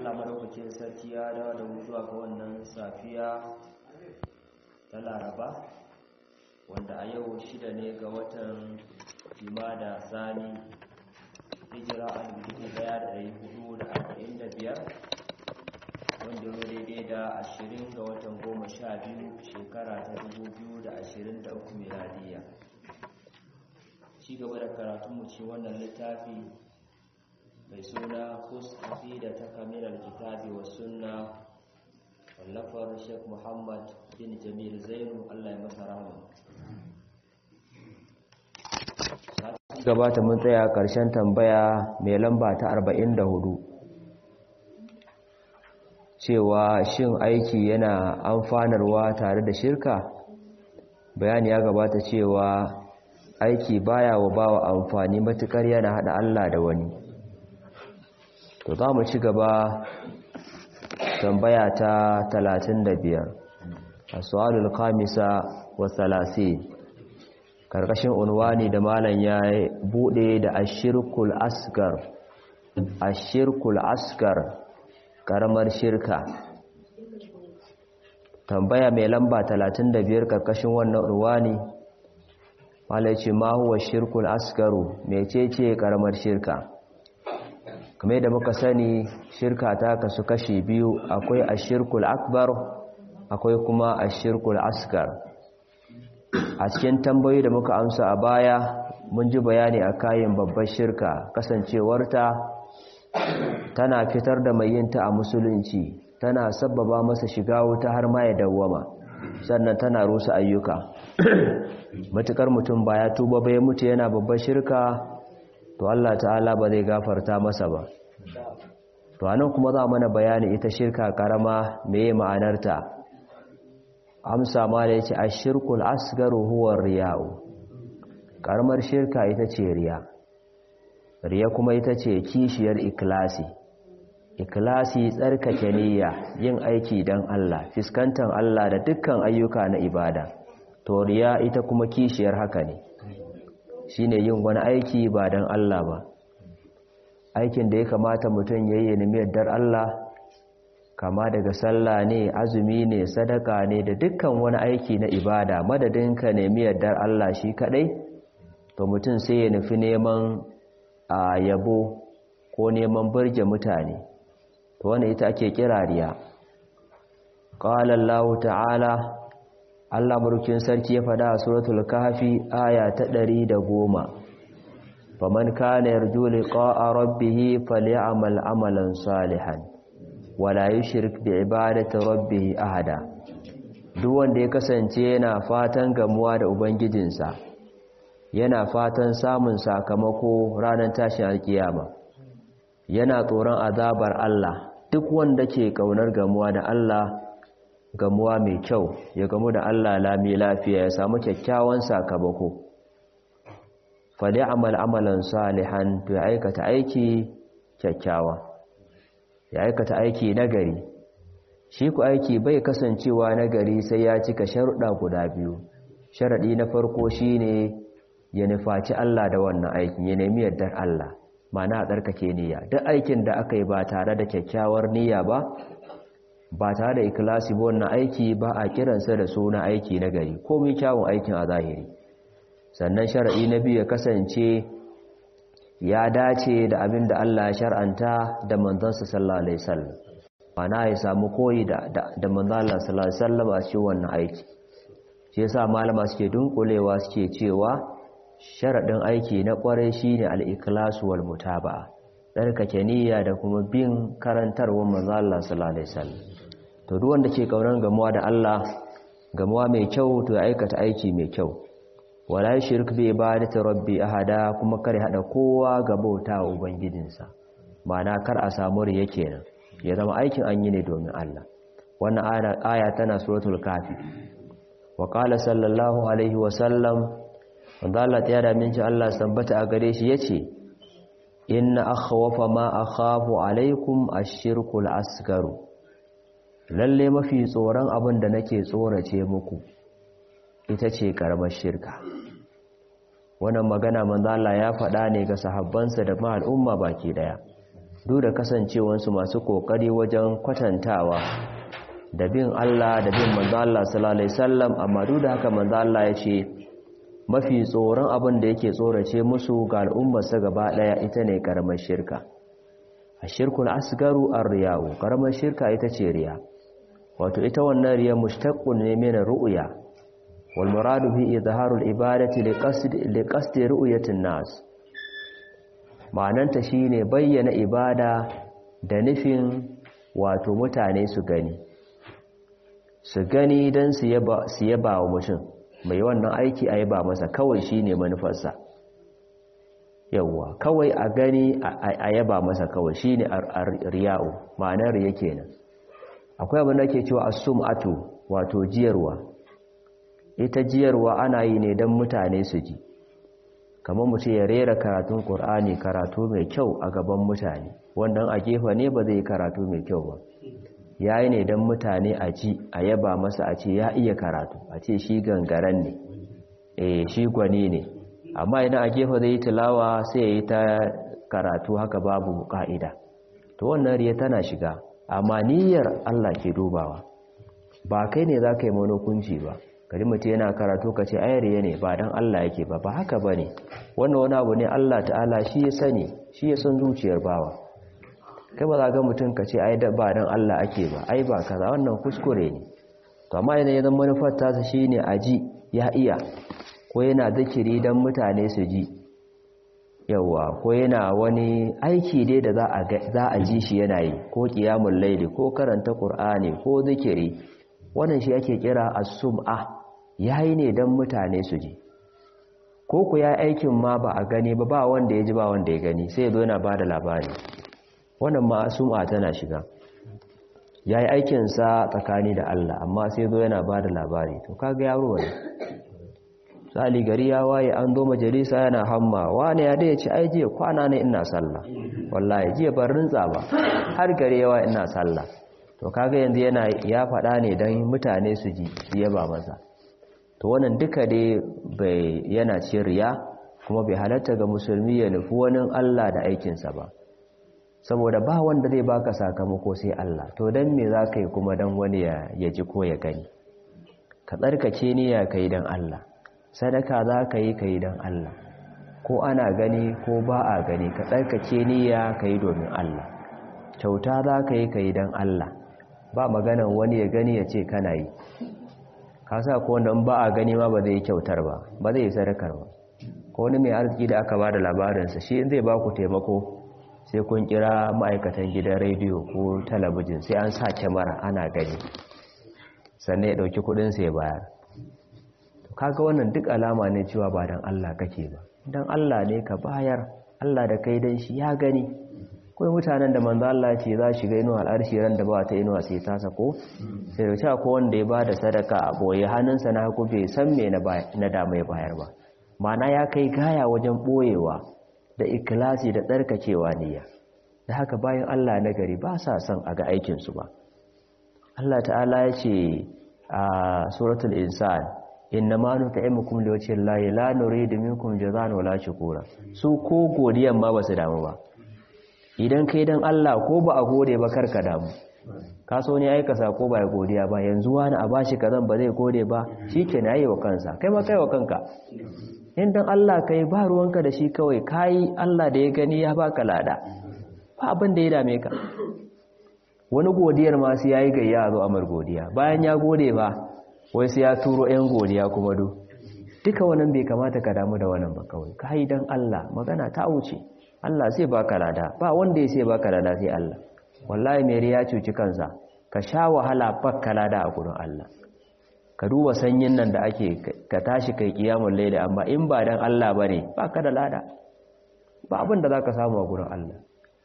Allah madaukakin sarki ya dawo da mu zuwa ga wannan safiya ta Laraba wanda a yau shida ne ga watan Jumada Sani hijira a dubu ɗaya da ɗari hudu da arba'in da biyar wanda ya daidai da ashirin ga watan goma sha biyu shekara ta dubu biyu da ashirin da uku miladiya ci gaba da karatunmu ci wannan littafi mai suna kus da ta kamilar kitabi wa sunna wallafar sheikh muhammad bin jamil zainu allah ya masa rahama gabata mun tsaya karshen tambaya mai lamba ta 44 cewa shin aiki yana amfanarwa tare da shirka bayani ya gabata cewa aiki baya wa bawa amfani matukar yana hada Allah da wani to za mu ci gaba tambaya ta 35 as-su'alul khamisa wa 30 karkashin unwani da malam ya bude da ashirkul asgar ashirkul asgar karamar shirka tambaya mai lamba 35 karkashin wannan unwani malai ce ma huwa shirkul asgaru mecece karamar shirka kame da muka sani shirka ta kasu kashi biyu akwai ashirkul akbar akwai kuma ashirkul asgar a cikin tambayoyi da muka amsa a baya mun ji bayani a kayan babbar shirka kasancewarta tana fitar da mai yinta a musulunci tana sabbaba masa shiga wuta har ma ya dawwama sannan tana rusa ayyuka matukar mutum ba ya tuba bai mutu yana babbar shirka to Allah ta'ala ba zai gafarta masa ba to anan kuma za mana bayani ita shirka karama meye ma'anarta amsa ma da yace ashirkul asgaru huwa riya'u karamar shirka ita ce riya riya kuma ita ce kishiyar ikhlasi ikhlasi tsarkake niyya yin aiki dan Allah fiskantar Allah da dukkan ayyuka na ibada to riya ita kuma kishiyar haka ne shine yin wani aiki ba dan Allah ba aikin da ya kamata mutum yayi ne dar Allah kama daga sallah ne azumi ne sadaka ne da dukkan wani aiki na ibada madadin ka nemi yardar Allah shi kadai to mutum sai ya nufi neman a yabo ko neman burge mutane to wannan ita ake kira riya qala Allah ta'ala Allah burkin sarki ya fada a suratul kahfi aya ta 110 faman kana yarju liqa'a rabbih falyamal amalan salihan wala yushrik bi ibadati rabbih ahada duk wanda ya kasance yana fatan gamuwa da ubangijinsa yana fatan samun sakamako ranar tashin alkiyama yana tsoron azabar Allah duk wanda ke kaunar gamuwa da Allah gamuwa mai kyau ya gamu da Allah lami lafiya ya samu kyakkyawan sakamako fali amal amalan salihan to ya aikata aiki kyakkyawa ya aikata aiki nagari shi ku aiki bai kasancewa nagari sai ya cika sharuɗa guda biyu sharaɗi na farko shine ya nufaci Allah da wannan aikin ya nemi yardar Allah mana a tsarkake niyya duk aikin da aka yi ba tare da kyakkyawar niyya ba ba tare da ikilasi ba wannan aiki ba a kiransa da suna aiki na gari komai kyawun aikin a zahiri sannan shara'i na biyu ya kasance ya dace da abin da Allah ya shar'anta da manzansa sallallahu alaihi wasallam mana ya samu koyi da da manzon Allah sallallahu alaihi wasallam a cikin wannan aiki shi yasa malama suke dunkulewa suke cewa sharaɗin aiki na ƙwarai shine al-ikhlasu wal mutaba'a tsarkake niyya da kuma bin karantarwar manzo Allah sallallahu alaihi wasallam to duk wanda ke kaunar gamuwa da Allah gamuwa mai kyau to ya aikata aiki mai kyau wala yushrik bi ibadati rabbi ahada kuma kar hada kowa ga bauta wa ubangijinsa ma'ana kar a samu riya kenan ya zama aikin an yi ne domin Allah wannan aya tana suratul kafi wa qala sallallahu alaihi wasallam wanda Allah ta yada min Allah sambata a gare shi yace inna akhwafa ma akhafu alaikum ash-shirkul asgaru lalle mafi tsoron abin da nake tsorace muku ita ce karamar shirka wannan magana manzo Allah ya faɗa ne ga sahabbansa da ma al'umma baki daya duk da kasancewansu masu kokari wajen kwatantawa da bin Allah da bin manzo Allah sallallahu alaihi wasallam amma duk da haka manzo Allah ya ce mafi tsoron abin da yake tsorace musu ga al'ummarsa gaba daya ita ne karamar shirka ashirkul asgaru ar-riya'u karamar shirka ita ce riya wato ita wannan riya mushtaqqun ne min ru'ya wal muradu bi izharul ibadati liqasd liqasdi ru'yatin nas ma'ananta shine bayyana ibada da nufin wato mutane su gani su gani dan su yaba su yaba wa mutum mai wannan aiki a yaba masa kawai shine manufarsa yawwa kawai a gani a yaba masa kawai shine riya'u ma'anar riya kenan akwai abin da ke cewa as-sum'atu wato jiyarwa ita jiyarwa ana yi ne don mutane su ji kamar mutum ya rera karatun Kur'ani karatu mai kyau a gaban mutane wannan a gefa ne ba zai karatu mai kyau ba ya yi ne don mutane a ji a yaba masa a ce ya iya karatu a ce shi gangaren ne eh shi gwani ne amma idan a gefa zai yi tilawa sai ya yi ta karatu haka babu ka'ida to wannan riya tana shiga amma niyyar Allah ke dubawa ba kai ne za ka yi monokunci ba kari mutum yana karatu ka ce ayariya ne ba don Allah yake ba ba haka ba ne wannan wani abu ne Allah ta'ala shi ya sani shi ya san zuciyar bawa kai ba za ga mutum ka ce ai ba don Allah ake ba ai ba kaza wannan kuskure ne to amma yana yanzu manufar tasa shi ne a ji ya iya ko yana zikiri don mutane su ji yawa ko yana wani aiki dai da za a ji shi yana yi ko kiyamun laili ko karanta ƙur'ani ko zikiri wannan shi ake kira as-sum'a yayi ne dan mutane su ji ko ku ya aikin ma ba a gani ba ba wanda ya ji ba wanda ya gani sai ya zo yana bada labari wannan ma sum'a tana shiga yayi aikin sa tsakani da Allah amma sai zo yana bada labari to kaga yaro ne sali gari ya waye an zo majalisa yana hamma wani ya dai ci ai jiya kwana ne ina sallah wallahi jiya ban rintsa ba har gari yawa ina sallah to kaga yanzu yana ya faɗa ne don mutane su ji ya ba masa to wannan duka dai bai yana cin riya kuma bai halatta ga musulmi ya nufi wani Allah da aikinsa ba saboda ba wanda zai baka sakamako sai Allah to dan me za ka yi kuma dan wani ya ji ko ya gani ka tsarkake niyya ka yi don Allah sadaka za ka yi ka yi don Allah ko ana gani ko ba a gani ka tsarkake niyya ka yi domin Allah kyauta za ka yi ka yi don Allah ba maganan wani ya gani ya ce kana yi ka sa ko wanda ba a gani ma ba zai yi kyautar ba ba zai yi sadakar ba ko wani mai arziki da aka ba da labarinsa shi zai ba ku taimako sai kun kira ma'aikatan gidan rediyo ko talabijin sai an sa kyamara ana gani sannan ya ɗauki kuɗinsa ya bayar kaga wannan duk alama ne cewa ba don Allah kake ba don Allah ne ka bayar Allah da kai dan shi ya gani kawai mutanen da manzo Allah ce za shiga inuwa al'arshi ran da ba ta inuwa sai ta sako sai da cewa ko wanda ya ba da sadaka a boye hannunsa na haku bai san me na dama ya bayar ba mana ya kai gaya wajen boyewa da ikilasi da tsarkakewa niyya da haka bayan Allah na gari ba sa son a ga aikinsu ba Allah ta'ala ya ce a suratul insan inna ma nut'imukum liwajhi llahi la nuridu minkum jazaan wala shukura su ko godiyan ma ba su damu ba idan kai dan Allah ko ba a gode ba karka damu ka so ne aika sako ba ya godiya ba yanzu wani a bashi kazan ba zai gode ba shikenan yayi wa kansa kai ma kai wa kanka in dan Allah kai ba ruwanka da shi kawai kai Allah da ya gani ya baka lada ba abin da ya dame ka wani godiyar ma sai yayi gayya zo amar godiya bayan ya gode ba wai sai ya turo yan godiya kuma do duka wannan bai kamata ka damu da wannan ba kawai kai dan Allah magana ta wuce Allah sai baka lada ba wanda ya sai baka lada sai Allah wallahi mai riya cuci kansa ka sha wahala baka lada a gurin Allah ka duba sanyin nan da ake ka tashi kai kiyamul layli amma in ba dan Allah bane baka da lada ba abin da zaka samu a gurin Allah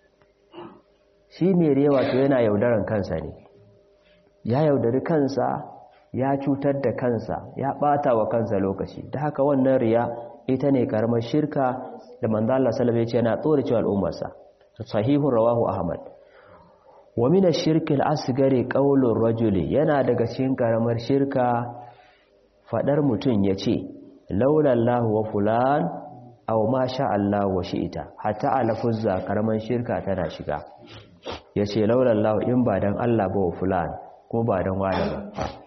shi mai riya wato yana yaudaran kansa ne ya yaudari kansa ya cutar da kansa ya bata wa kansa lokaci da haka wannan riya ita ne karamar shirka da manzo Allah sallallahu alaihi wasallam yana tsore cewa al'ummarsa sahihu rawahu ahmad wa min ash-shirki al-asghari qawlur rajuli yana daga cikin karamar shirka fadar mutun yace laula Allah wa fulan aw ma sha Allah wa ita, hatta a lafuzza karaman shirka tana shiga yace laulallahu in ba dan Allah ba wa fulan ko ba dan wani ba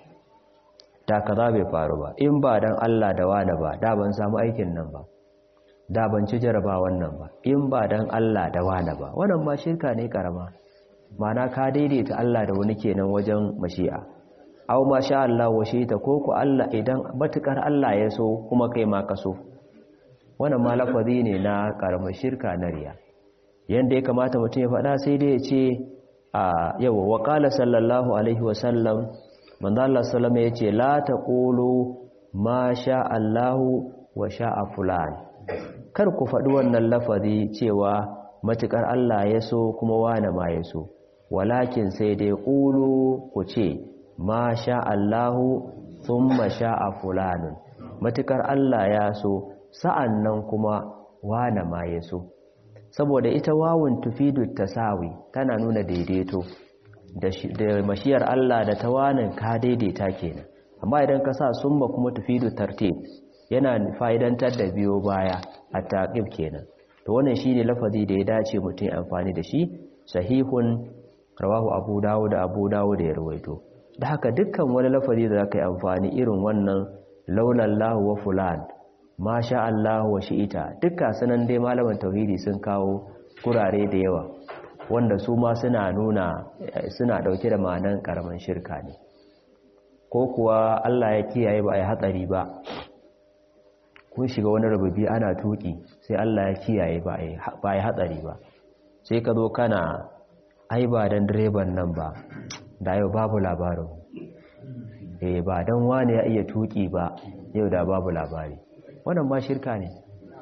da kaza bai faru ba in ba dan Allah da wani ba da ban samu aikin nan ba da ban ci jaraba wannan ba in ba dan Allah da wani ba wannan ma shirka ne karama mana ka daidaita Allah da wani kenan wajen mashi'a aw ma sha Allah wa ita, ko ku Allah idan batukar Allah ya so kuma kai ma ka so wannan ma lafazi ne na karamar shirka na riya yanda ya kamata mutum ya faɗa sai dai ya ce a yawa wa qala sallallahu alaihi wa sallam manzo Allah sallama yace la taqulu ma sha Allah wa sha'a fulan kar ku faɗi wannan lafazi cewa matukar Allah ya so kuma wane ma ya so walakin sai dai qulu ku ce ma sha Allah thumma sha'a fulanun matukar Allah ya so sa'an nan kuma wane ma ya so saboda ita wawun tufidu tasawi tana nuna daidaito da mashiyar Allah da ta wanin ka daidaita kenan amma idan ka sa summa kuma tufidu tartib yana fa'idantar da biyo baya a taƙib kenan to wannan shine lafazi da ya dace mutum amfani da shi sahihun rawahu abu dawud da abu dawud ya rawaito da haka dukkan wani lafazi da zaka yi amfani irin wannan laulallahu wa fulan masha Allah wa shi'ita dukkan sanan dai malaman tauhidi sun kawo kurare da yawa wanda su ma suna nuna suna dauke da ma'anan karaman shirka ne ko kuwa Allah ya kiyaye ba a yi hatsari ba kun shiga wani rububi ana tuki sai Allah ya kiyaye ba a yi hatsari ba sai ka zo kana ai ba dan direban nan ba da yau babu labarin eh ba dan wani ya iya tuki ba yau da babu labari wannan ma shirka ne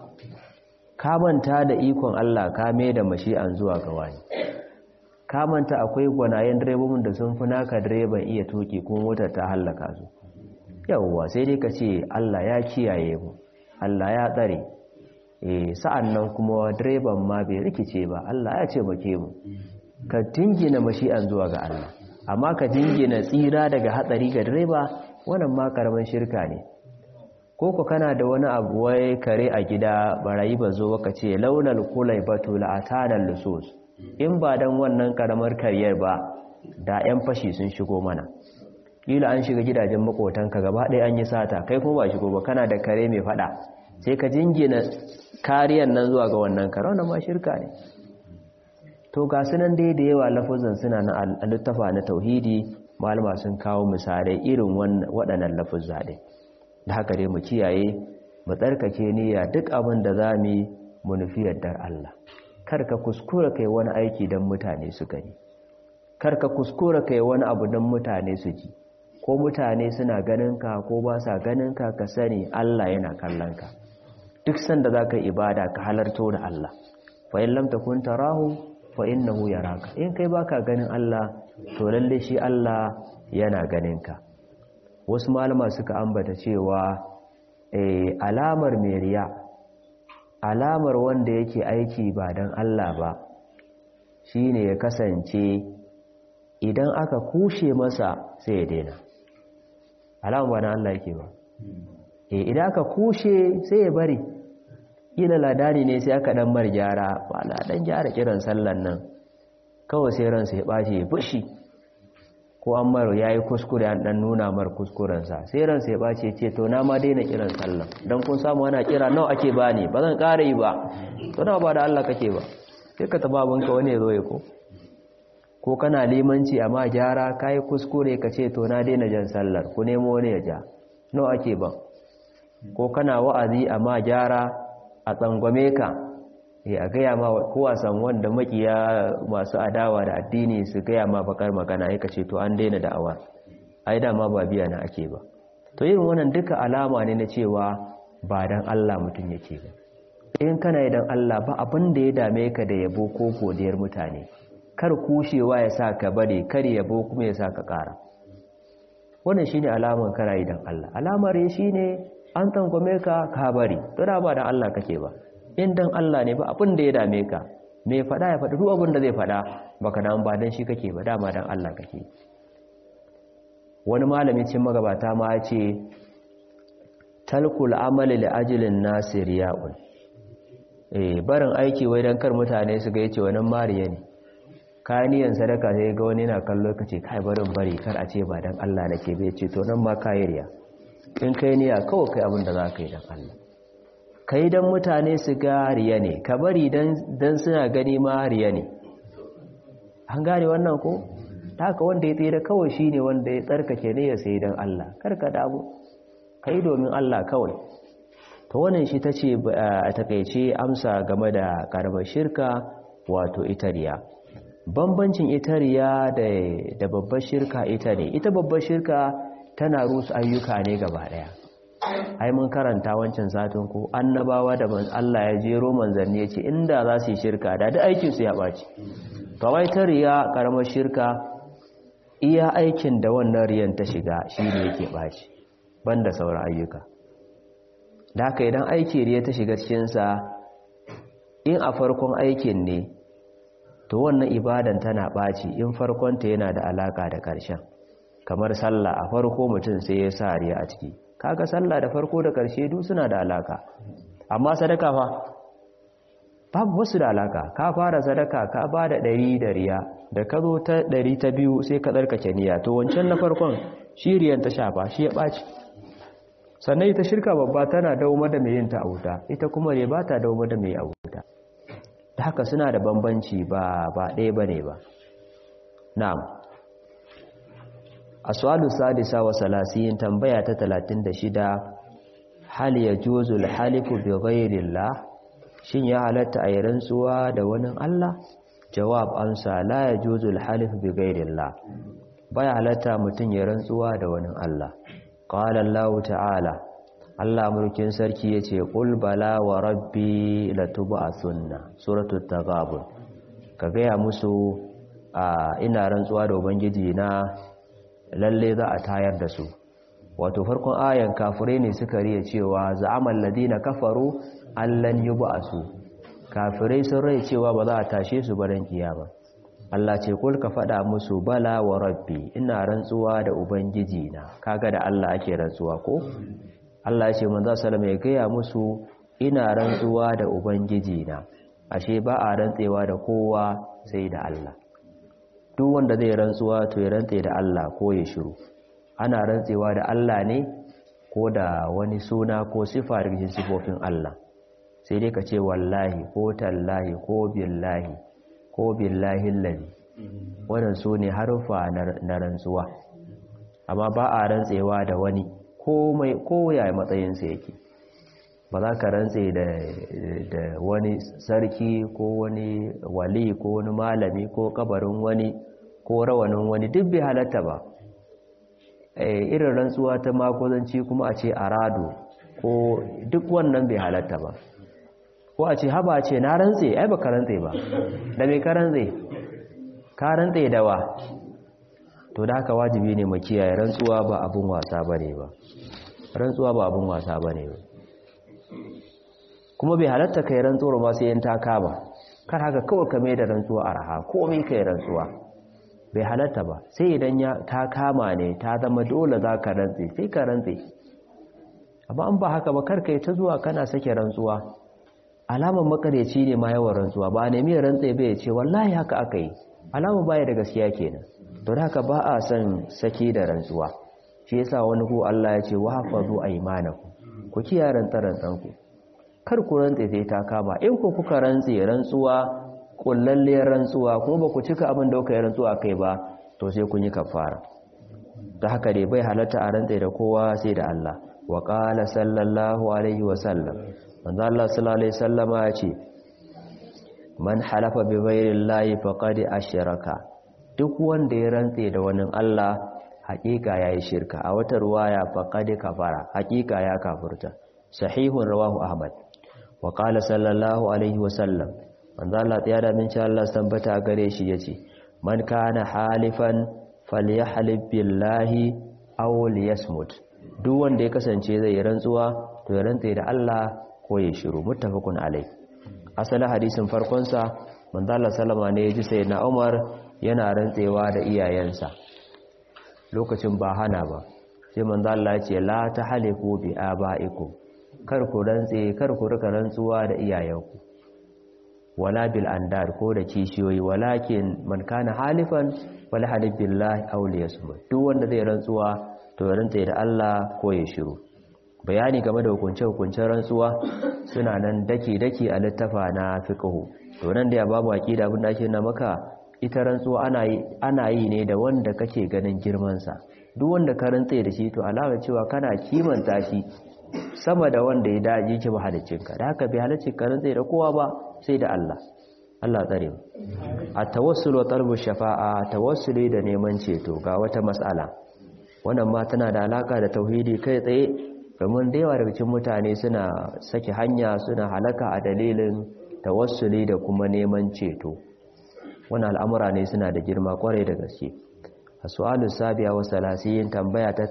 ka manta da ikon Allah ka mai da mashi'an zuwa ga wani ka manta akwai gwanayen direbobin da sun fi naka direban iya tuki kuma motar ta hallaka su yawwa sai dai ka ce Allah ya kiyaye mu Allah ya tsare eh sa'an nan kuma direban ma bai rikice ba Allah ya ce bake mu ka dingina mashi'an zuwa ga Allah amma ka dingina tsira daga hatsari ga direba wannan ma karamin shirka ne ko ku kana da wani abu wai kare a gida barayi ba zo baka ce launal kulai batu la'atanan lusus in ba dan wannan karamar karyar ba da yan fashi sun shigo mana kila an shiga gidajen makotanka gaba ɗaya an yi sata kai kuma ba shigo ba kana da kare mai fada sai ka jingina kariyan nan zuwa ga wannan kare wannan ma shirka ne to ga sunan dai da yawa lafuzan suna na littafa na tauhidi malama sun kawo misalai irin waɗannan lafuzza ɗin da haka dai mu kiyaye mu tsarkake niyya duk abin da za mu yi mu nufi yardar Allah kar ka kuskura kai wani aiki don mutane su gani kar ka kuskura kai wani abu don mutane su ji ko mutane suna ganin ka ko ba sa ganin ka ka sani Allah yana kallon ka duk sanda za ka ibada ka halarto da Allah fa in lam takun tarahu fa innahu yaraka in kai baka ganin Allah to lalle shi Allah yana ganin ka wasu malama suka ambata cewa alamar meriya alamar wanda yake aiki ba don Allah ba shine ya kasance idan aka kushe masa sai ya daina alamar ba na Allah yake ba idan aka kushe sai ya bari ila ladani ne sai aka dan mar gyara ba na dan gyara kiran sallan nan kawai sai ransa ya ɓace ya fushi ko an mara ya yi kuskure an ɗan nuna mar kuskurensa sai ransa ya ɓace ce to na ma daina kiran sallah don kun samu ana kira nawa ake ba ne ba zan ƙara yi ba to nawa ba da Allah kake ba sai ka taba abinka wani ya zo ya ko ko kana limanci amma gyara ka yi kuskure ka ce to na daina jan sallar ku nemo wani ya ja nawa ake ba ko kana wa'azi amma gyara a tsangwame ka a gaya ma kowa san wanda makiya masu adawa da addini su gaya ma bakar magana ya ce to an daina da'awa ai dama ba biya na ake ba to irin wannan duka alama ne na cewa ba dan Allah mutum yake ba in kana idan Allah ba abin da ya dame ka da yabo ko godiyar mutane kar kushewa ya sa ka bari kar yabo kuma ya sa ka ƙara wannan shine alaman kana idan Allah alamar shine an tangwame ka ka bari to da ba dan Allah kake ba in dan Allah ne ba abin da ya dame ka me faɗa ya faɗi duk abin da zai faɗa baka dan ba dan shi kake ba dama dan Allah kake wani malami cin magabata ma ya ce talkul amali li ajlin nasiriya'un eh barin aiki wai dan kar mutane su ga yace wannan mariya ne kaniyan sadaka sai ga wani na kallo kace kai barin bari kar a ce ba dan Allah nake bai ce to nan ma kayiriya in kai niyya kawai kai abin da za ka yi dan Allah kai dan mutane su ga riya ne ka bari dan dan suna gani ma riya ne an gane wannan ko haka wanda ya tsira kawai shine wanda ya tsarkake ne ya sai dan Allah karka damu kai domin Allah kawai to wannan shi tace a takeice amsa game da karamar shirka wato itariya bambancin itariya da da babbar shirka ita ne ita babbar shirka tana rusa ayyuka ne gaba daya ai mun karanta wancan satin ko annabawa da Allah ya jero manzanni ya ce inda za su yi shirka da duk aikin su ya baci kawai ta riya karamar shirka iya aikin da wannan riyan ta shiga shi ne yake ɓaci banda sauran ayyuka da haka idan aiki riya ta shiga cikinsa in a farkon aikin ne to wannan ibadan tana ɓaci in farkonta yana da alaka da ƙarshen kamar sallah a farko mutum sai ya sa riya a ciki kaga sallah da farko da ƙarshe duk suna da alaka amma sadaka fa babu wasu da alaka ka fara sadaka ka ba da ɗari da riya da ka zo ta ɗari ta biyu sai ka tsarkake niyya to wancan na farkon shi riyan ta shafa shi ya ɓaci sannan ita shirka babba tana dauma da mai yin ta a wuta ita kuma ne ba ta dauma da mai a wuta da haka suna da bambanci ba ba ɗaya ba ne ba na'am aswalu sadisa wa salasiyin tambaya ta talatin da shida hal ya juzul halifu bi ghairillah shin ya halatta a yi rantsuwa da wani Allah jawab amsa la ya juzul halif bi ghairillah baya halatta mutum ya rantsuwa da wani Allah qala Allah ta'ala Allah mulkin sarki yace qul bala wa rabbi latub'athunna suratul taghabun ka gaya musu ina rantsuwa da ubangiji na lalle za a tayar da su wato farkon ayan kafirai ne suka riya cewa za'amal ladina kafaru allan yub'asu kafirai sun rai cewa ba za a tashe su baran kiyama Allah ce kul ka faɗa musu bala wa rabbi ina rantsuwa da ubangiji na kaga da Allah ake rantsuwa ko Allah ya ce manzo sallama ya gaya musu ina rantsuwa da ubangiji na ashe ba a rantsewa da kowa sai da Allah duk wanda zai rantsuwa to ya rantse da Allah ko ya shiru ana rantsewa da Allah ne ko da wani suna ko sifa daga cikin sifofin Allah sai dai ka ce wallahi ko tallahi ko billahi ko billahi lalli wannan su ne harufa na rantsuwa amma ba a rantsewa da wani ko ya matsayinsa yake ba za ka rantse da wani sarki ko wani wali ko wani malami ko kabarin wani ko rawanin wani duk bai halatta ba irin rantsuwa ta makozanci kuma a ce arado ko duk wannan bai halatta ba ko a ce haba ce na rantse ai ba ka rantse ba da mai ka rantse ka rantse da wa to da haka wajibi ne mu kiyaye rantsuwa ba abun wasa bane ba rantsuwa ba abun wasa bane ba kuma bai halatta kai rantsuwar ba sai yan taka ba kar haka kawai ka mai da rantsuwa araha komai kai rantsuwa bai halatta ba sai idan ya ta kama ne ta zama dole za ka rantse sai ka rantse amma an ba haka ba kar kai ta zuwa kana sake rantsuwa alamar makareci ne ma yawan rantsuwa ba ne mai rantse bai ce wallahi haka aka yi alamar baya da gaskiya kenan don haka ba a son saki da rantsuwa shi yasa wani ko Allah ya ce wa hafazu aymanakum ku kiyaye rantsarantsarku kar ku rantse sai ta kama in ku kuka rantse rantsuwa kullalliyar rantsuwa kuma ba ku cika abin da kuka yi rantsuwa kai ba to sai kun yi kafara ta haka dai bai halatta a rantse da kowa sai da Allah wa qala sallallahu alaihi wa sallam manzo Allah sallallahu alaihi wasallama ya ce man halafa bi ghairillahi faqad ashraka duk wanda ya rantse da wani Allah hakika yayi shirka a wata ruwaya faqad kafara hakika ya kafurta sahihun rawahu ahmad wa qala sallallahu alaihi wasallam manzo Allah ya da min Allah tabbata gare shi yace man kana halifan falyahlib billahi aw liyasmut duk wanda ya kasance zai rantsuwa to ya rantse da Allah ko ya shiru muttafaqun alai asalin hadisin farkon sa manzo Allah sallama ne yaji sayyidina Umar yana rantsewa da iyayensa lokacin ba hana ba sai manzo Allah ya ce la tahlifu bi abaikum kar ku rantse kar ku rika rantsuwa da iyayenku wala bil andar ko da kishiyoyi walakin man kana halifan wala halif billahi aw liyasmut duk wanda zai rantsuwa to ya rantsa da Allah ko ya shiru bayani game da hukunce hukuncen rantsuwa suna nan daki daki a littafa na fiqh to nan da ya babu aqida abin da ake na maka ita rantsuwa ana yi ana yi ne da wanda kake ganin girman sa duk wanda ka rantsa da shi to alama cewa kana kimanta shi sama da wanda ya daji ki mahalicinka da haka bai halicci ka rantsa da kowa ba sai da Allah Allah tsare mu at-tawassul wa talbu shafa'a tawassuli da neman ceto ga wata mas'ala wannan ma tana da alaka da tauhidi kai tsaye domin da yawa daga cikin mutane suna saki hanya suna halaka a dalilin tawassuli da kuma neman ceto wannan al'amura ne suna da girma kwarai da gaske a su'alu sabiya wa salasiyin tambaya ta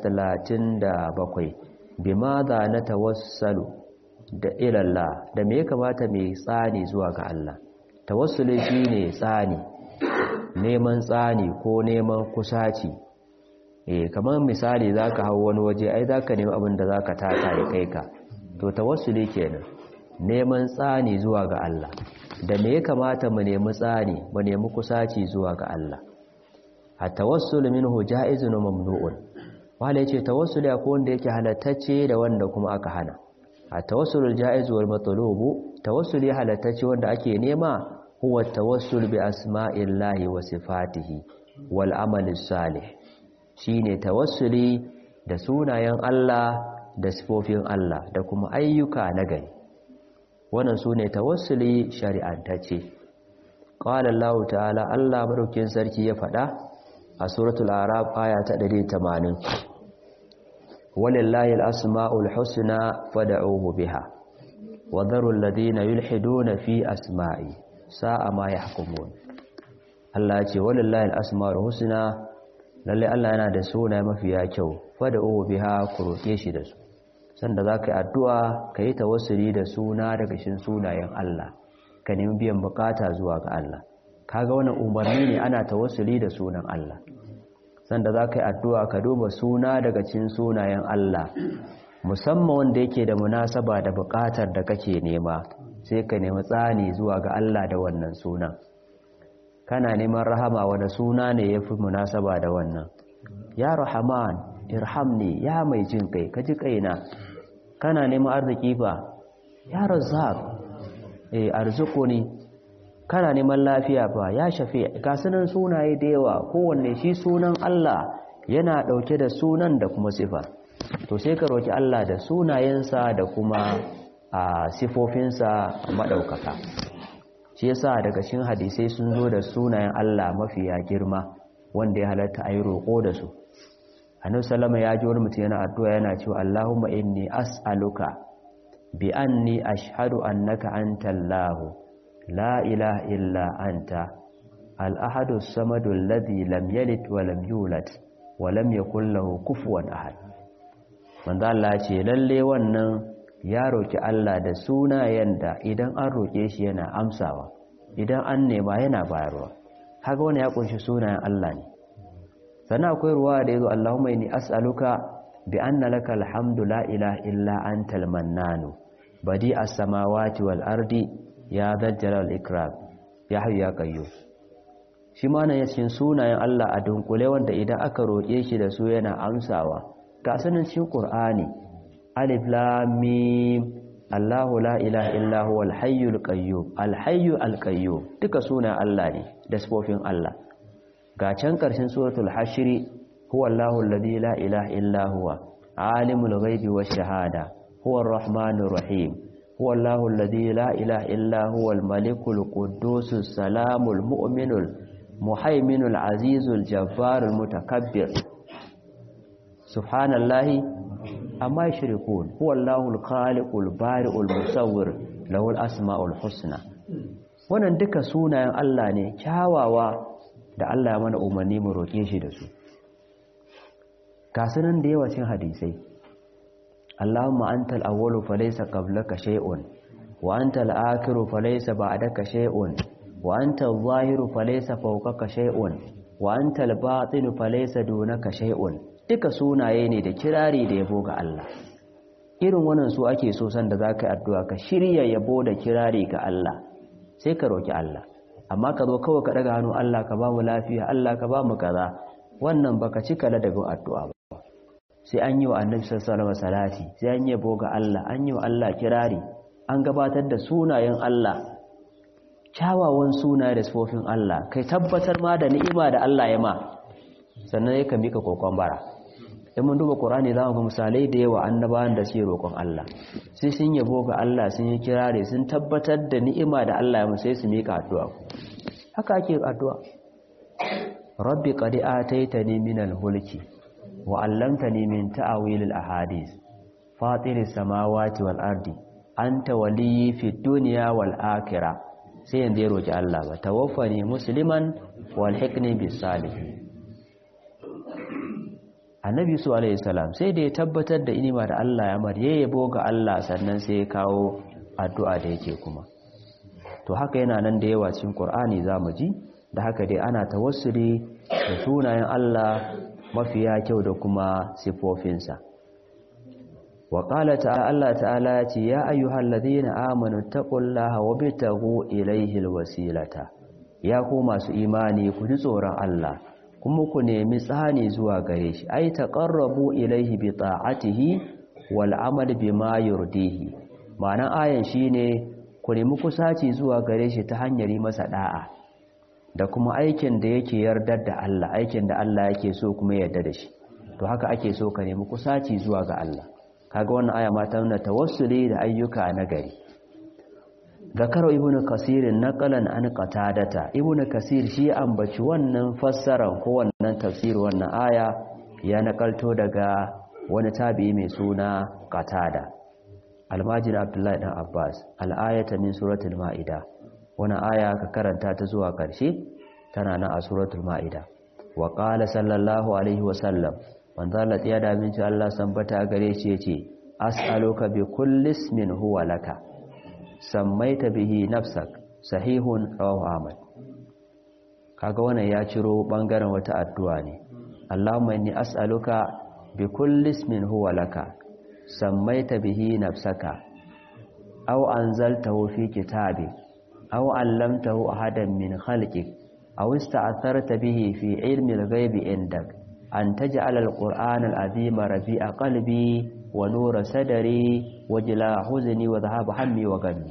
37 bimadha na tawassalu da ilallah da me ya kamata mai tsani zuwa ga Allah tawassuli shine tsani neman tsani ko neman kusaci eh kamar misali zaka hawo wani waje ai zaka nemi abin da zaka tata ya kai ka to tawassuli kenan neman tsani zuwa ga Allah da me ya kamata mu nemi tsani mu nemi kusaci zuwa ga Allah at-tawassul minhu ja'izun mamnu'un wala yace tawassuli akwai wanda yake halattacce da wanda kuma aka hana at-tawassul al-ja'iz wal matlubu tawassuli halattacce wanda ake nema huwa tawassul bi asma'illahi wa sifatihi wal amali salih shine tawassuli da sunayen Allah da sifofin Allah da kuma ayyuka na gari wannan sune tawassuli shari'antacce qala Allah ta'ala Allah madaukin sarki ya faɗa a suratul araf aya ta 180 walillahi al-asma'ul husna fad'uhu biha wa dharu alladhina yulhiduna fi asma'i sa'a ma yahkumun Allah ya ce walillahi al-asma'ul husna lalle Allah yana da sunaye mafiya kyau fad'uhu biha ku roke shi da su sanda zaka yi addu'a kai tawassuli da suna daga cikin sunayen Allah ka nemi biyan bukata zuwa ga Allah kaga wannan umarni ne ana tawassuli da sunan Allah sanda za ka yi addu'a ka duba suna daga cikin sunayen Allah musamman wanda yake da munasaba da buƙatar da kake nema sai ka nemi tsani zuwa ga Allah da wannan sunan kana neman rahama wanda suna ne ya fi munasaba da wannan ya rahaman irhamni ya mai jin kai ka ji kaina kana neman arziki ba ya razzaq eh arzukuni kana neman lafiya ba ya shafe ga sunan sunaye da yawa kowanne shi sunan Allah yana dauke da sunan da kuma sifa to sai ka roki Allah da sunayensa da kuma a sifofinsa madaukaka shi yasa daga cikin hadisai sun zo da sunayen Allah mafiya girma wanda ya halatta ayi roko da su annabi sallama ya ji wani mutum yana addu'a yana cewa Allahumma inni as'aluka bi anni ashhadu annaka antallahu لا إله إلا أنت الأحد الصمد الذي لم يلد ولم يولد ولم يكن له كفوا أحد من ذا الله ce lalle wannan ya roki Allah da sunayen da idan an roke shi yana amsawa idan an nema yana bayarwa haka wannan ya kunshi sunayen Allah ne sannan akwai ruwa da yazo Allahumma inni as'aluka bi anna lakal hamdu la ilaha illa antal mannanu badi as-samawati wal ardi ya zajjala al-ikram ya hayyu ya qayyum shi ma nan cikin sunayen Allah a dunkule wanda idan aka roƙe shi da su yana amsawa ga sanin cikin Qur'ani alif lam mim Allahu la ilaha illa huwal hayyul qayyum al-hayyu al-qayyum duka sunayen Allah ne da sifofin Allah ga can ƙarshen suratul hashri huwa Allahu alladhi la ilaha illa huwa alimul ghaibi wash shahada huwa ar-rahmanur rahim هو الله الذي لا إله إلا هو الملك القدوس السلام المؤمن المحيمن العزيز الجبار المتكبر سبحان الله أما يشركون هو الله الخالق البارئ المصور له الأسماء الحسنى wannan duka sunayen Allah ne kyawawa da Allah ya mana umarni mu roƙe shi da su kasunan da yawa cin hadisai Allahumma antal awwalu falaysa qablaka shay'un wa antal akhiru falaysa ba'daka shay'un wa antal zahiru falaysa fawqaka shay'un wa antal batinu falaysa dunaka shay'un duka sunaye ne da kirari da yabo ga Allah irin wannan su ake so san da zaka yi addu'a ka shirya yabo da kirari ga Allah sai ka roki Allah amma ka zo kawai ka daga hannu Allah ka ba mu lafiya Allah ka ba mu kaza wannan baka cika ladabin addu'a ba sai an yi wa annabi sallallahu alaihi salati sai an yi boga Allah an yi wa Allah kirari an gabatar da sunayen Allah kyawawan sunaye da sifofin Allah kai tabbatar ma da ni'ima da Allah ya ma sannan ya mika kokon bara in mun duba Qur'ani za mu ga misalai da yawa annabawan da suke roƙon Allah sai sun yabo ga Allah sun yi kirari sun tabbatar da ni'ima da Allah ya musu sai su mika addu'a haka ake addu'a rabbi qad ataitani minal mulki wa 'allamtani min ta'wilil ahadith fatiris samawati wal ardi anta waliyyi fid dunya wal akhirah sai yanzu ya roki Allah ba tawaffani musliman wal hikni bis salihin annabi su alaihi salam sai da ya tabbatar da inima da Allah ya mar ya yabo ga Allah sannan sai ya kawo addu'a da yake kuma to haka yana nan da yawa cikin Qur'ani zamu ji da haka dai ana tawassuli da sunayen Allah mafiya kyau da kuma sifofinsa wa qala ta'ala Allah ta'ala ya ce ya ayyuhalladhina amanu taqullaha wabtaghu ilayhi alwasilata ya ku masu imani ku ji tsoron Allah kuma ku nemi tsani zuwa gare shi ai taqarrabu ilayhi bi ta'atihi wal amal bima yurdihi ma'anar ayan shine ku nemi kusaci zuwa gare shi ta hanyar yi masa da'a da kuma aikin da yake yardar da Allah aikin da Allah yake so kuma yarda da shi to haka ake so ka nemi kusaci zuwa ga Allah kaga wannan aya ma ta nuna tawassuli da ayyuka na gari zakaro ibnu kasir naqalan an qatadata ibnu kasir shi ambaci wannan fassaran ko wannan tafsir wannan aya ya nakalto daga wani tabi'i mai suna qatada almajin abdullahi dan abbas al-ayata min suratul maida wani aya ka karanta ta zuwa karshe tana nan a suratul maida wa qala sallallahu alaihi wa sallam manzo Allah ya da min Allah sambata gare shi yace as'aluka bi kulli ismin huwa laka sammaita bihi nafsak sahihun rawahu ahmad kaga wannan ya ciro bangaren wata addu'a ne Allahumma inni as'aluka bi kulli ismin huwa laka sammaita bihi nafsaka aw anzaltahu fi kitabik aw 'allamtahu ahadan min khalqik aw ista'tharta bihi fi 'ilmi al-ghaibi indak an taj'ala al-qur'ana al-'azima rabi'a qalbi wa nura sadari wa jila huzni wa dhahaba hammi wa gammi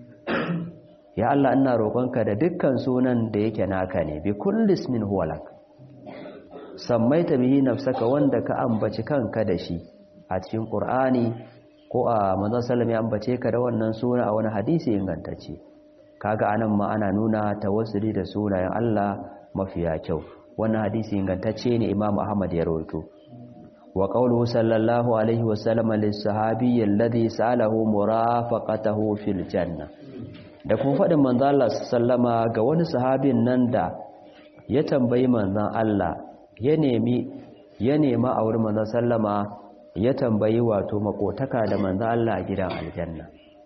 ya Allah ina roƙonka da dukkan sunan da yake naka ne bi kulli ismin huwa lak sammaita bihi nafsaka wanda ka ambaci kanka da shi a cikin qur'ani ko a manzon sallallahu ya ambace ka da wannan suna a wani hadisi ingantacce kaga anan ma ana nuna tawassuli da sunayen Allah mafiya kyau wannan hadisi ingantacce ne Imam Ahmad ya rawaito wa qawluhu sallallahu alaihi wa sallam lis-sahabi alladhi sa'alahu murafaqatahu fil janna da kuma fadin manzon Allah sallama ga wani sahabin nan da ya tambayi manzon Allah ya nemi ya nema a wurin manzon sallama ya tambayi wato makotaka da manzon Allah a gidan aljanna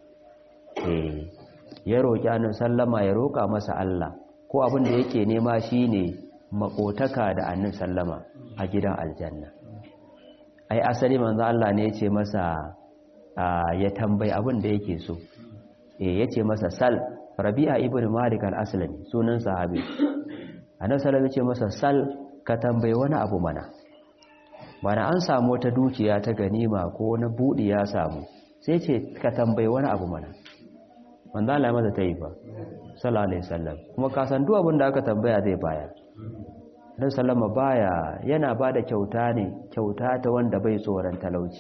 eh ya roki annabi sallama ya roka masa Allah ko abin da yake nema shine makotaka da annabi sallama a gidan aljanna ai asali manzo Allah ne yace masa ya tambayi abin da yake so eh yace masa sal Rabi'a ibn Malik al-Aslami sunan sahabi annabi sallallahu alaihi masa sal ka tambayi wani abu mana mana an samu wata dukiya ta ganima ko na budi ya samu sai ce ka tambayi wani abu mana manzo Allah masa tayi fa sallallahu alaihi wasallam kuma ka san duk abin da aka tambaya zai bayar dan sallama baya yana bada kyauta ne kyauta ta wanda bai tsoron talauci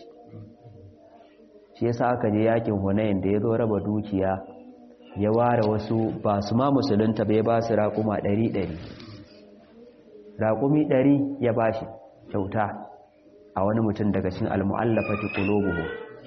shi yasa aka je yakin Hunain da yazo raba dukiya ya ware wasu ba su ma musulunta bai ba su raƙuma 100 raƙumi 100 ya bashi kyauta a wani mutum daga cikin almu'allafati qulubuhu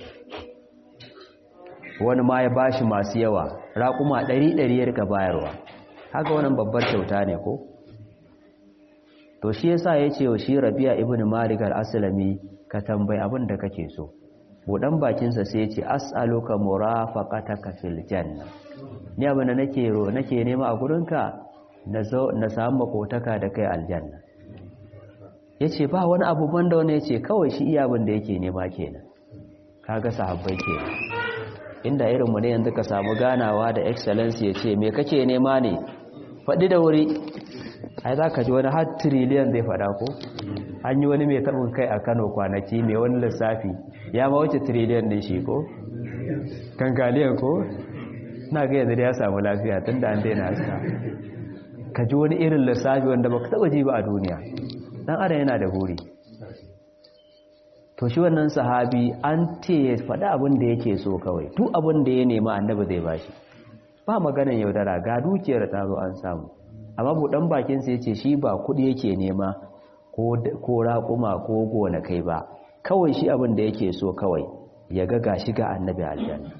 wani ma ya bashi masu yawa raƙuma 100 ya rika bayarwa haka wannan babbar kyauta ne ko to shi yasa yace wa shi Rabi'a ibn Malik al-Aslami ka tambayi abin da kake so budan bakin sa sai yace as'aluka murafaqataka fil janna ni abin da nake ro nake nema a gurinka na zo na samu makotaka da kai aljanna yace ba wani abu banda wani yace kawai shi iya abin da yake nema kenan kaga sahabbai kenan inda irinmu ne yanzu ka samu ganawa da excellence ya ce me kake nema ne faɗi da wuri ai za ka ji wani har trillion zai faɗa ko an yi wani mai taɓin kai a kano kwanaki mai wani lissafi ya ma wuce trillion ɗin shi ko kankaliyan ko na ga yanzu da ya samu lafiya tun da an daina haska ka ji wani irin lissafi wanda baka taɓa ji ba a duniya ɗan adam yana da buri to shi wannan sahabi an ce ya faɗi abin da yake so kawai duk abin da ya nema annabi zai bashi ba maganan yaudara ga dukiyar ta zo an samu amma buɗan bakinsa ya ce shi ba kuɗi yake nema ko raƙuma ko gonakai ba kawai shi abin da yake so kawai ya ga gashi ga annabi aljanna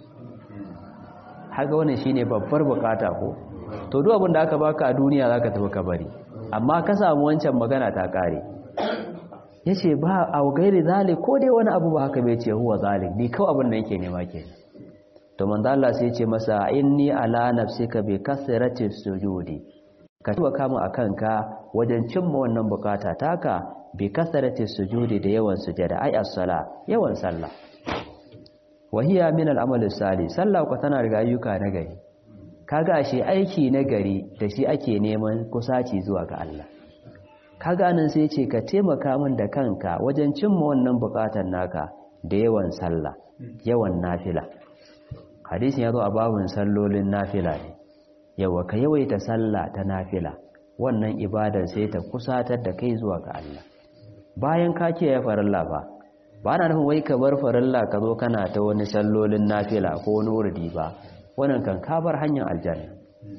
haka wannan shine babbar bukata ko to duk abin da aka baka a duniya zaka tafi ka bari amma ka samu wancan magana ta kare yace ba a gairi zalik ko dai wani abu ba haka bai ce huwa zalik ni kawai abin da yake nema kenan to manzo Allah sai ya ce masa inni ala nafsika bi kasrati sujudi ka tuba kama akan ka wajen cimma wannan bukata taka bi kasrati sujudi da yawan sujada ai as-sala yawan sallah wahiya min al-amal salih sallah ko tana daga ayyuka na gari kaga shi aiki na gari da shi ake neman kusaci zuwa ga Allah kaga nan sai ce ka taimaka min da kanka wajen cimma wannan bukatar naka da yawan sallah yawan nafila hadisin ya zo a babun sallolin nafila ne yawa ka yawaita sallah ta nafila wannan ibadar sai ta kusatar da kai zuwa ga Allah bayan ka ce ya farilla ba ba na nufin wai ka bar farilla ka zo kana ta wani sallolin nafila ko wani wurdi ba wannan kan ka bar hanyar aljanna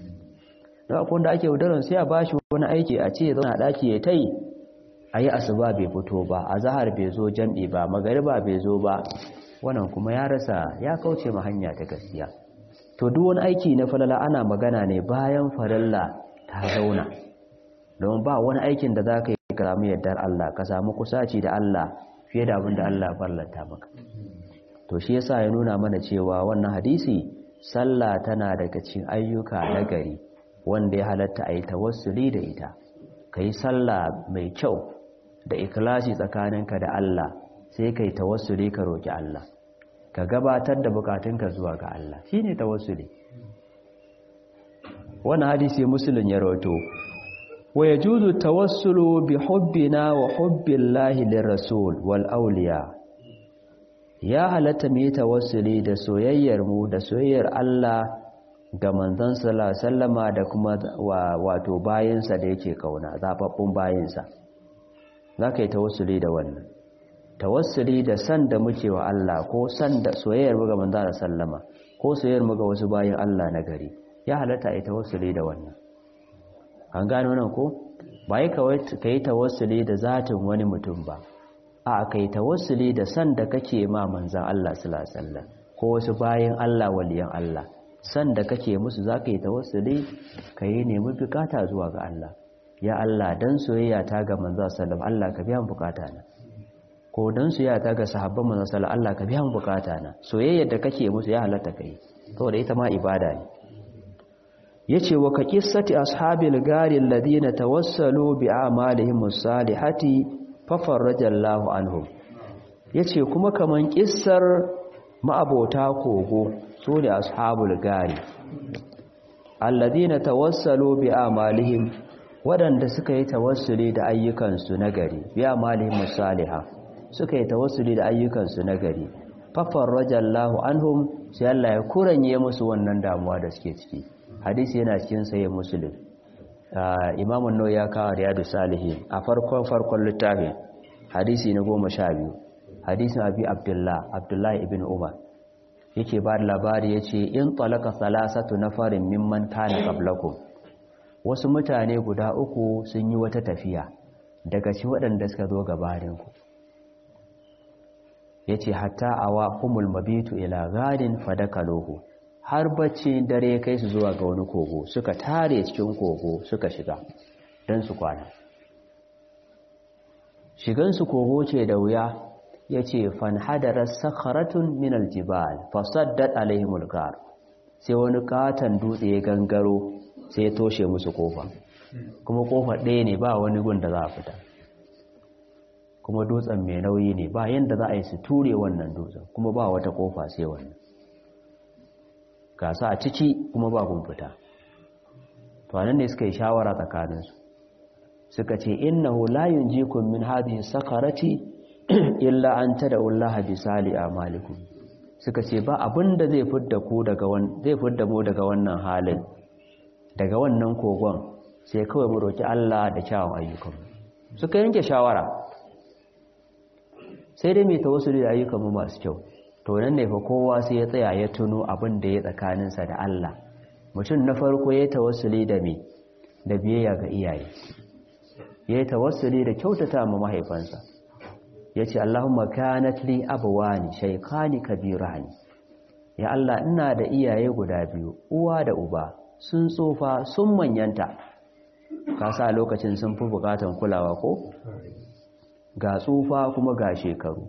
da akwai wanda ake wudaran sai a bashi wani aiki a ce zauna daki ya tai ayi asuba bai fito ba azhar bai zo jam'i ba magariba bai zo ba wannan kuma ya rasa ya kauce ma hanya ta gaskiya to duk wani aiki na falala ana magana ne bayan farilla ta zauna don ba wani aikin da zaka yi ka samu yardar Allah ka samu kusaci da Allah fiye da abin da Allah farlanta maka to shi yasa ya nuna mana cewa wannan hadisi sallah tana daga cikin ayyuka na gari wanda ya halatta a yi tawassuli da ita ka yi sallah mai kyau da ikilasi tsakaninka da Allah sai ka yi tawassuli ka roƙi Allah ka gabatar da bukatunka zuwa ga Allah shi ne tawassuli wani hadisi musulun ya roto wa ya juzu tawassulu bi hubbina wa hubbin lahilin rasul wal auliya ya halatta mu yi tawassuli da soyayyar mu da soyayyar Allah ga manzon sallama da kuma wato bayansa da yake kauna zababbun bayansa za ka yi tawassuli da wannan tawassuli da san da muke wa Allah ko san da soyayyar mu ga manzon sallama ko soyayyar mu ga wasu bayan Allah na gari ya halatta a yi tawassuli da wannan an gano nan ko ba yi ka yi tawassuli da zatin wani mutum ba a ka yi tawassuli da san da kake ma manzon Allah sallallahu alaihi wasallam ko wasu bayan Allah waliyan Allah san da kake musu za ka yi tawassuli ka yi nemi bukata zuwa ga Allah ya Allah dan soyayya ta ga manzo sallallahu Allah ka biya bukata na ko dan soyayya ta ga sahabban manzo sallallahu Allah ka biya bukata na soyayyar da kake musu ya halatta kai saboda ita ma ibada ne yace wa ka qissati ashabil gari alladhina tawassalu bi a'malihim as-salihati fa farajallahu anhum yace kuma kaman kissar ma'abota kogo su ne ashabul gari alladina tawassalu bi amalihim waɗanda suka yi tawassuli da ayyukansu na gari bi amalihim musaliha suka yi tawassuli da ayyukansu na gari fafar rajallahu anhum sai Allah ya kuranye musu wannan damuwa da suke ciki hadisi yana cikin saye muslim imam an ya kawo riyadu salihin a farkon farkon littafin hadisi na goma sha biyu hadisin abi abdullah abdullahi ibn umar yake ba da labari ya ce in talaka salasatu na farin mimman kana qablakum wasu mutane guda uku sun yi wata tafiya daga ci waɗanda suka zo gabaninku ya ce hatta awa humul mabitu ila gadin fadakalohu har bacci dare kai su zuwa ga wani kogo suka tare cikin kogo suka shiga don su kwana shigansu kogo ce da wuya ya ce fanhadarar sakharatun min aljibal fasaddat alaihimul gar sai wani katon dutse ya gangaro sai ya toshe musu kofa kuma kofa ɗaya ne ba wani gun da za a fita kuma dutsen mai nauyi ne ba yadda za a yi su ture wannan dutsen kuma ba wata kofa sai wannan ga su a ciki kuma ba kun fita to anan ne suka yi shawara tsakaninsu suka ce innahu la yunjikum min hadhihi sakarati illa an tad'u Allah bi sali amalikum suka ce ba abinda zai fidda ku daga zai fidda mu daga wannan halin daga wannan kogon sai kawai mu roki Allah da kyawun ayyukan suka yanke shawara sai dai mai tawassuli da ayyukan mu masu kyau to nan ne fa kowa sai ya tsaya ya tuno abin da ya tsakaninsa da Allah mutum na farko ya tawassuli da me da biyayya ga iyaye ya yi tawassuli da kyautata ma mahaifansa ya ce Allahumma kanat li abawani shaykani kabirani ya Allah ina da iyaye guda biyu uwa da uba sun tsofa sun manyanta ka sa lokacin sun fi bukatan kulawa ko ga tsufa kuma ga shekaru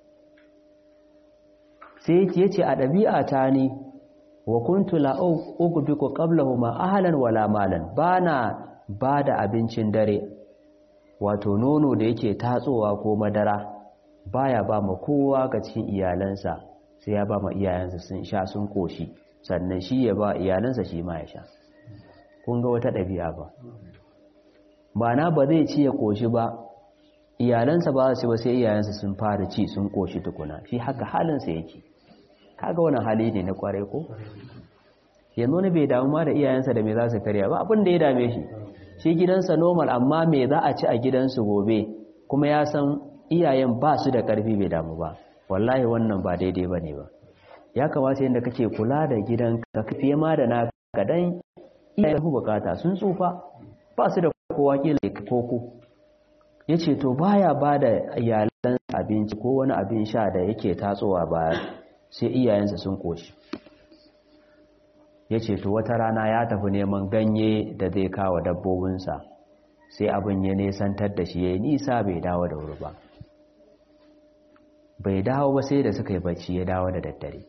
sai ya ce a ɗabi'a ta ni wa kuntu la ugbiku qablahuma ahlan wala malan bana bada abincin dare wato nono da yake tatsowa ko madara baya ba ma kowa ga cikin iyalansa sai ya ba ma iyayensa sun sha sun koshi sannan shi ya ba iyalansa shi ma ya sha kun ga wata ɗabi'a ba Bana ba zai ci ya koshi ba iyalansa ba su ba sai iyayensa sun fara ci sun koshi tukuna shi haka halinsa yake kaga wani hali ne na kwarai ko yanzu ne bai damu ma da iyayensa da me za su karya ba abin da ya dame shi shi gidansa normal amma me za a ci a gidansu gobe kuma ya san iyayen ba su da karfi bai damu ba wallahi wannan ba daidai ba ne ba ya kamata yadda kake kula da gidan ka fiye ma da na kadan iyayen ku bukata sun tsufa ba su da kowa kila koko ya ce to baya ba da iyalan abinci ko wani abin sha da yake tatsowa baya sai iyayensa sun koshi ya ce to wata rana ya tafi neman ganye da zai kawo dabbobinsa sai abin ya nesantar da shi ya yi nisa bai dawo da wuri ba bai dawo ba sai da suka yi bacci ya dawo da daddare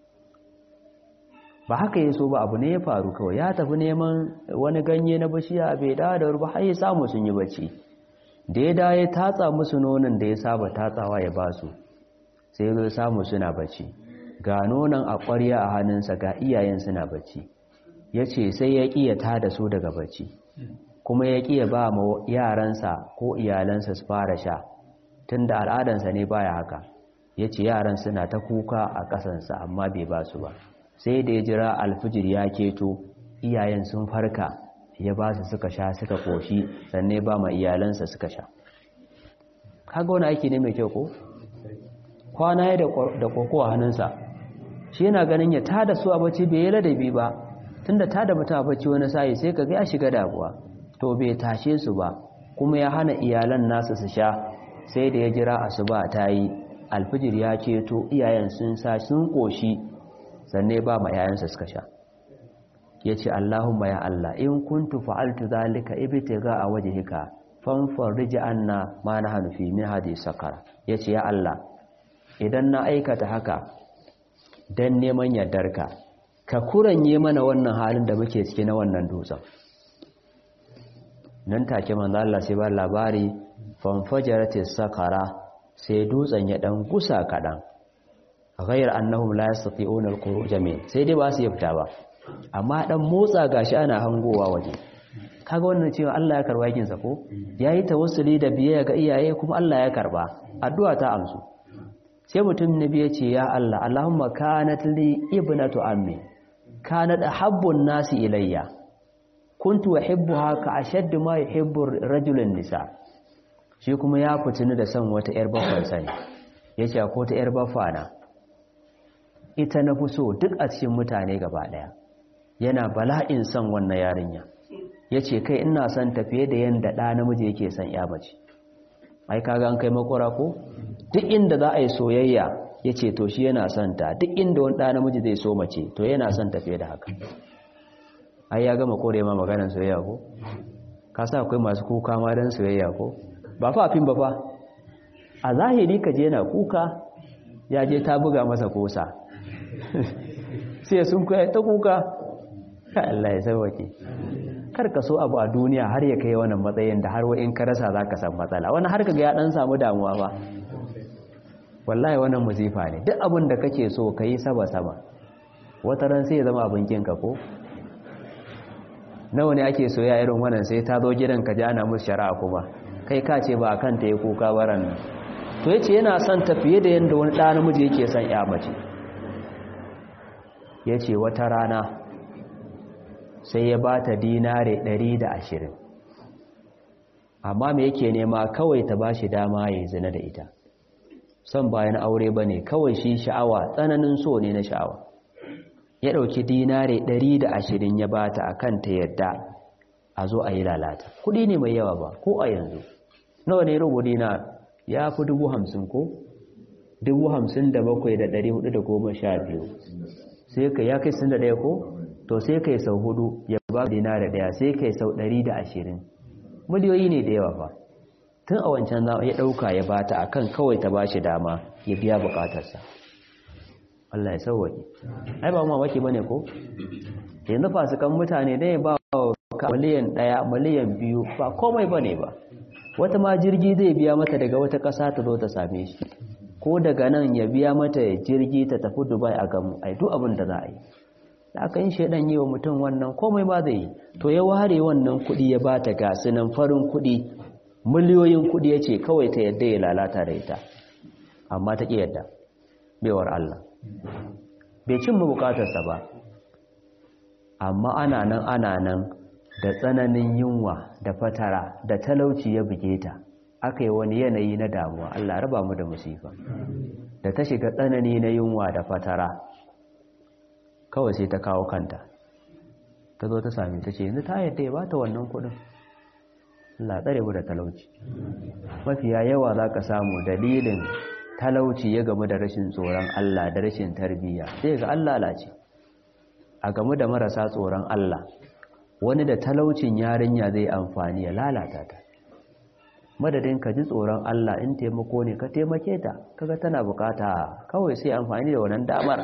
ba haka ya so ba abu ne ya faru kawai ya tafi neman wani ganye na bishiya bai dawo da wuri ba har ya samu sun yi bacci da ya dawo ya tatsa musu nonon da ya saba tatsawa ya basu sai ya samu suna bacci ga nonon a ƙwarya a hannunsa ga iyayen suna bacci ya ce sai ya ƙi ya tada su daga bacci kuma ya ƙi ya ba ma yaransa ko iyalansa su fara sha tun da al'adansa ne baya haka ya ce yaran suna ta kuka a ƙasansa amma bai ba su ba sai da ya jira alfijir ya keto iyayen sun farka ya ba su suka sha suka koshi sannan ba ma iyalansa suka sha kaga wani aiki ne mai kyau ko kwana ya da koko a hannunsa shi yana ganin ya tada su a bacci bai yi ladabi ba tunda tada mutum a bacci wani sayi sai ka ga ya shiga damuwa to bai tashe su ba kuma ya hana iyalan nasu su sha sai da ya jira asuba ta yi alfijir ya ceto iyayen sun sa sun koshi sannan ba ma yayansa suka sha ya ce Allahumma ya Allah in kuntu fa'altu zalika ibtiga a wajhika fanfarij anna ma nahnu fi min hadhihi sakara yace ya Allah idan na aikata haka dan neman yardarka ka kuranye mana wannan halin da muke ciki na wannan dutsen nan take manzo Allah sai ba labari fanfajaratis sakara sai dutsen ya dan gusa kadan ghayr annahum la yastati'una al-khuruj min sai dai ba su yi fita ba amma dan motsa gashi ana hangowa waje kaga wannan cewa Allah ya karba yakin sa ko yayi tawassuli da biyayya ga iyaye kuma Allah ya karba addu'a ta amsu sai mutum nabi ya ce ya Allah Allahumma kanat li ibnatu ammi kanat ahabbun nasi ilayya kuntu uhibbuha ka ashadd ma yuhibbu rajulun nisa shi kuma ya fitini da son wata yar baffan sani yace ko ta yar baffana ita na fi so duk a cikin mutane gaba daya yana bala'in son wannan yarinya yace kai ina son tafiye da yanda da namiji yake son ya mace ai kaga an kai makora ko duk inda za a yi soyayya yace to shi yana son ta duk inda wani da namiji zai so mace to yana son tafiye da haka ai ya gama kore ma maganar soyayya ko ka sa akwai masu kuka ma dan soyayya ko ba fa afin ba fa a zahiri ka je na kuka ya je ta buga masa kosa sai sun kai ta kuka ka Allah ya sauke kar ka so abu a duniya har ya kai wannan matsayin da har in ka rasa zaka san matsala wani har kaga ya dan samu damuwa ba wallahi wannan musifa ne duk abin da kake so kai saba sama wata ran sai ya zama abin kinka ko nawa ne ake soya irin wannan sai ta zo gidan ka ji ana musu shari'a kuma kai ka ce ba kan ta yi kuka baran nan to yace yana son ta fiye da yanda wani ɗa namiji yake son ya mace yace wata rana sai ya ba ta dinare 120 amma me yake nema kawai ta ba shi dama ya zina da ita son bayan aure ba ne kawai shi sha'awa tsananin so ne na sha'awa ya ɗauki dinare 120 ya ba ta a kan ta yadda a zo a yi lalata kuɗi ne mai yawa ba ko a yanzu nawa ne rubu dinar ya fi dubu hamsin ko dubu hamsin da bakwai da ɗari hudu da goma sha biyu sai ka ya kai sun da ɗaya ko to sai kai sau hudu ya ba dinare ɗaya sai kai sau ɗari da ashirin miliyoyi ne da yawa fa tun a wancan zama ya ɗauka ya bata a kan kawai ta ba shi dama ya biya bukatarsa Allah ya sauwaƙi ai ba mamaki ba ne ko yanzu fasikan mutane da ya ba wa miliyan ɗaya miliyan biyu ba komai ba ne ba wata ma jirgi zai biya mata daga wata ƙasa ta zo ta same shi ko daga nan ya biya mata jirgi ta tafi dubai a gamu ai duk abin da za a yi da aka yin shaidan yi wa mutum wannan komai ba zai yi to ya ware wannan kuɗi ya ba ta gasu nan farin kuɗi miliyoyin kuɗi ya ce kawai ta yadda ya lalata da ita amma ta ƙi yadda baiwar Allah bai cin bukatarsa ba amma ana nan ana nan da tsananin yunwa da fatara da talauci ya buge ta aka yi wani yanayi na damuwa Allah raba mu da musifa da ta shiga tsanani na yunwa da fatara kawai sai ta kawo kanta ta zo ta sami ta ce yanzu ta yadda ya bata wannan kudin Allah tsare mu da talauci mafiya yawa za ka samu dalilin talauci ya gamu da rashin tsoron Allah da rashin tarbiyya sai ga Allah lace a gamu da marasa tsoron Allah wani da talaucin yarinya zai amfani ya lalata ta madadin ka ji tsoron Allah in taimako ne ka taimake ta kaga tana bukata kawai sai amfani da wannan damar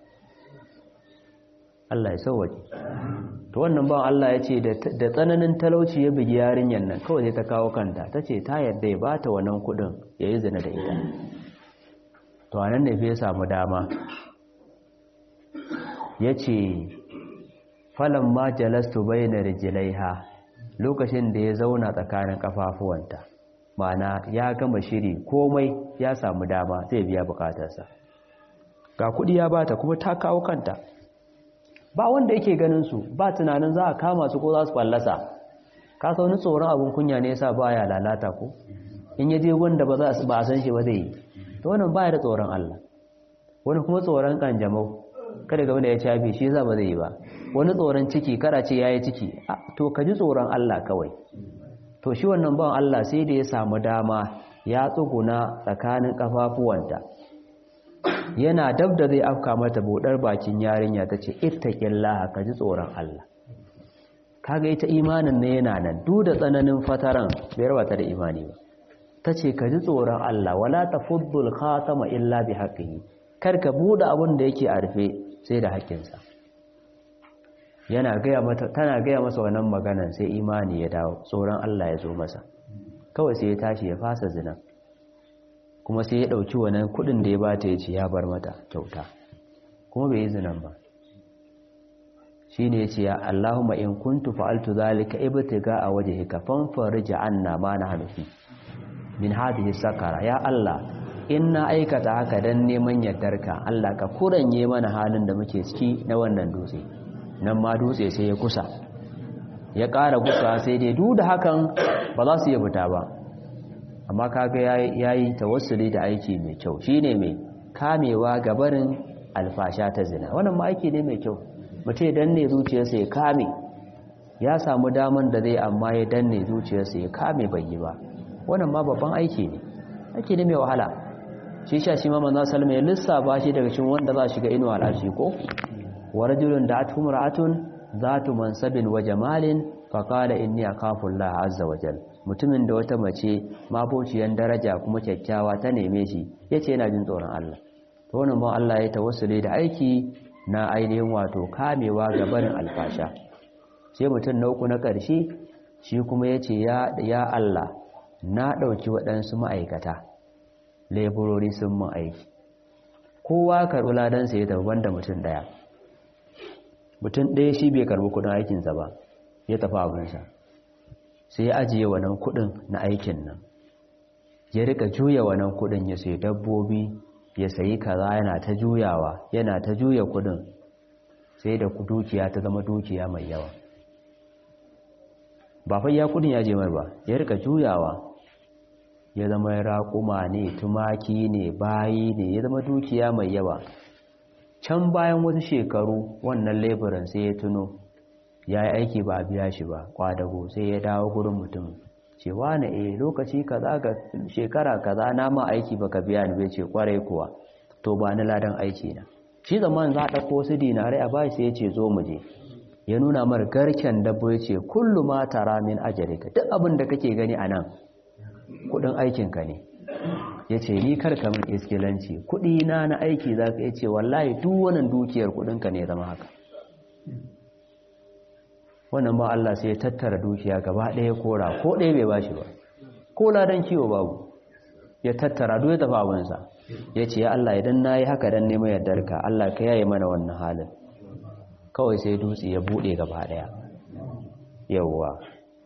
Allah ya sauwaje to wannan ban Allah ya ce da tsananin talauci ya bugi yarinyar nan kawai sai ta kawo kanta ta ce ta yadda ya bata wannan kudin ya yi zina da ita to anan ne ya samu dama ya ce falon ma jalastu bai na rijilaiha lokacin da ya zauna tsakanin kafafuwanta mana ya gama shiri komai ya samu dama zai biya bukatarsa ga kudi ya bata kuma ta kawo kanta ba wanda yake ganin su ba tunanin za a kama su ko za su fallasa ka sauni tsoron abin kunya ne yasa baya lalata ko in ya je wanda ba za ba a san shi ba zai yi to wannan baya da tsoron Allah wani kuma tsoron kanjamau kada ga wanda ya cafe shi yasa ba zai yi ba wani tsoron ciki kada ce yayi ciki to ka ji tsoron Allah kawai to shi wannan ban Allah sai da ya samu dama ya tsuguna tsakanin kafafuwanta yana dab da zai afka mata budar bakin yarinya ta ce ittaqillaha ka ji tsoron Allah kaga ita imanin ne yana nan duk da tsananin fataran bai rabata da imani ba tace ka ji tsoron Allah wala tafuddul khatama illa bi haqqihi kar ka bude abin da yake a rufe sai da haƙƙinsa yana gaya mata tana gaya masa wannan maganan sai imani ya dawo tsoron Allah ya zo masa kawai sai ya tashi ya fasa zina kuma sai ya ɗauki wannan kuɗin da ya bata ya ce ya bar mata kyauta kuma bai yi zinan ba shi ne ya ce ya Allahumma in kuntu fa'altu zalika ibtiga a waje ka fanfarija anna ma na hanufi min hadhihi sakara ya Allah in na aikata haka dan neman yardarka Allah ka kuranye mana halin da muke ciki na wannan dutse nan ma dutse sai ya kusa ya ƙara kusa sai dai duk da hakan ba za su iya fita ba amma kaga yayi tawassuli da aiki mai kyau shine mai kamewa ga barin alfasha ta zina wannan ma aiki ne mai kyau mutum ya danne zuciyarsa ya kame ya samu daman da zai amma ya danne zuciyarsa ya kame bai yi ba wannan ma babban aiki ne aiki ne mai wahala shi sha shi ma manzo sallama ya lissafa shi daga cikin wanda za shiga inuwa al'arshi ko wa rajulun da'at humra'atun zatu mansabin wa jamalin fa qala inni akhafu Allah azza wa jalla mutumin da wata mace mabociyan daraja kuma kyakkyawa ta neme shi yace yana jin tsoron Allah to wannan ba Allah ya tawassule da aiki na ainihin wato kamewa ga barin alfasha sai mutum na uku na ƙarshe shi kuma yace ya ya Allah na dauki waɗansu ma'aikata leburori sun mun aiki kowa karɓi ladan sai da banda mutum daya mutum ɗaya shi bai karbi kudin aikinsa ba ya tafi abinsa sai ya ajiye wannan kudin na aikin nan ya rika juya wannan kudin ya sayi dabbobi ya sayi kaza yana ta juyawa yana ta juya kudin sai da dukiya ta zama dukiya mai yawa ba fa ya kudin ya je mai ba ya rika juyawa ya zama raƙuma ne tumaki ne bayi ne ya zama dukiya mai yawa can bayan wasu shekaru wannan leburan sai ya tuno ya yi aiki ba a biya shi ba kwadago sai ya dawo gurin mutum cewa na e lokaci kaza ga shekara kaza na ma aiki baka biya ni bai ce kwarai kuwa to ba ni ladan aiki na shi zaman za a ɗauko su dinarai a bashi sai ya ce zo mu je ya nuna mar garken dabbo ya ce kullu ma tara min ajalika duk abin da kake gani a nan kudin aikinka ne ya ce ni karka min iskilanci kudi na na aiki za ka ce wallahi duk wannan dukiyar kudinka ne zama haka wannan ba Allah sai ya tattara dukiya gaba ɗaya kora ko ɗaya bai bashi ba ko ladan kiwo babu ya tattara duk ya tafi abinsa ya ce ya Allah idan na yi haka don neman yardarka Allah ka yaye mana wannan halin kawai sai dutse ya buɗe gaba ɗaya yawwa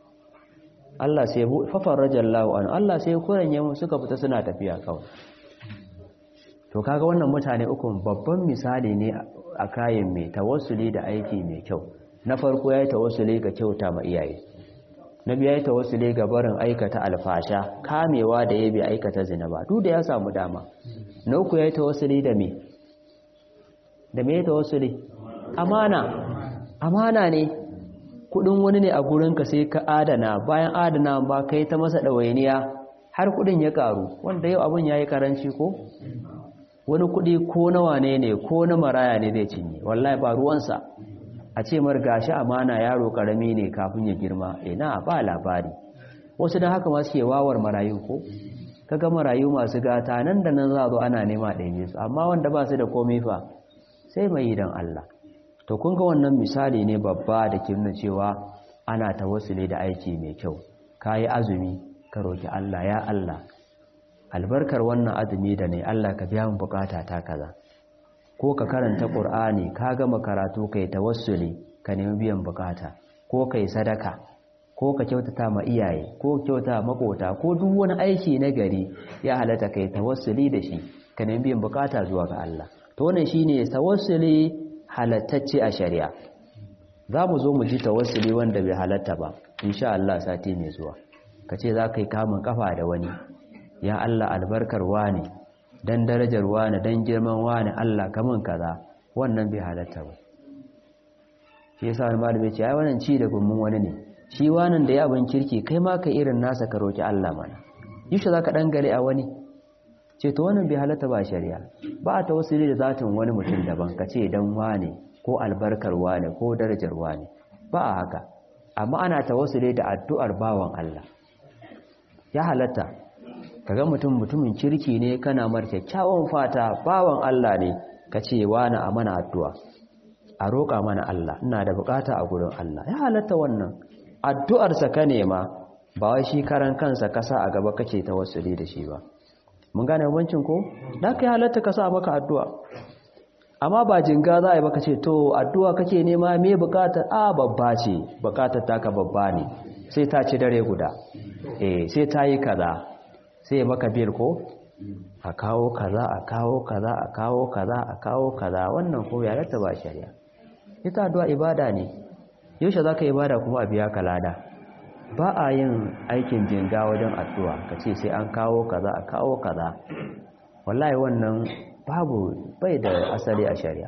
Allah sai fafar rajallahu an Allah sai kuranye mu suka fita suna tafiya kawai to kaga wannan mutane uku babban misali ne a kayan mai tawassuli da aiki mai kyau na farko yayi tawassuli ga kyauta ma iyaye na biya yayi tawassuli ga barin aikata alfasha kamewa da yabi aikata zina ba duk da ya samu dama na uku yayi tawassuli da me da me tawassuli amana amana ne kudin wani ne a gurinka sai ka adana bayan adana ba kai ta masa ɗawainiya har kudin ya karu wanda yau abin ya yi karanci ko wani kudi ko na wane ne ko na maraya ne zai cinye wallahi ba ruwansa a ce mar gashi amana yaro karami ne kafin ya girma ina ba labari wasu da haka masu ke wawar marayu ko kaga marayu masu gata nan da nan za zo ana nema ɗaya su amma wanda ba su da komai fa sai mai yi don Allah to kun ga wannan misali ne babba da ke nuna cewa ana tawassuli da aiki mai kyau kayi azumi ka roki Allah ya Allah albarkar wannan azumi da ne Allah ka biya min bukata ta kaza ko ka karanta Qur'ani ka gama karatu kai tawassuli ka nemi biyan bukata ko kai sadaka ko ka kyautata ma iyaye ko kyauta makota ko duk wani aiki na gari ya halatta kai tawassuli da shi ka nemi biyan bukata zuwa ga Allah to wannan shine tawassuli halattacce a shari'a za mu zo mu ji tawassuli wanda bai halatta ba insha Allah sati mai zuwa ka ce za ka yi kamun kafa da wani ya Allah albarkar wani dan darajar wani dan girman wani Allah kamun kaza wannan bai halatta ba shi yasa wani malami ce ai wannan ci da gummun wani ne shi wannan da ya abin kirki kai ma ka irin nasa ka roki Allah mana yushe za ka dangare a wani ce to wannan bai halatta ba shari'a ba ta wasili da zatin wani mutum daban ka ce dan wane ko albarkar wane ko darajar wane ba a haka amma ana tawassuli da addu'ar bawan Allah ya halatta kaga mutum mutumin kirki ne kana mar kyakkyawan fata bawan Allah ne ka ce wani a mana addu'a a roƙa mana Allah ina da bukata a gurin Allah ya halatta wannan addu'arsa ka nema ba wai shi karan kansa kasa a gaba kake tawassuli da shi ba mun gane bambancin ko da kai halatta ka sa maka addu'a amma ba jinga za a yi baka ce to addu'a kake nema me bukatar a babba ce bukatar taka babba ne sai ta ci dare guda eh sai ta yi kaza sai maka bil ko a kawo kaza a kawo kaza a kawo kaza a kawo kaza wannan ko ya rata ba shari'a ita addu'a ibada ne yaushe za ka ibada kuma a biya ka lada ba a yin aikin jinga wajen addu'a ka ce sai an kawo kaza a kawo kaza wallahi wannan babu bai da asali a shari'a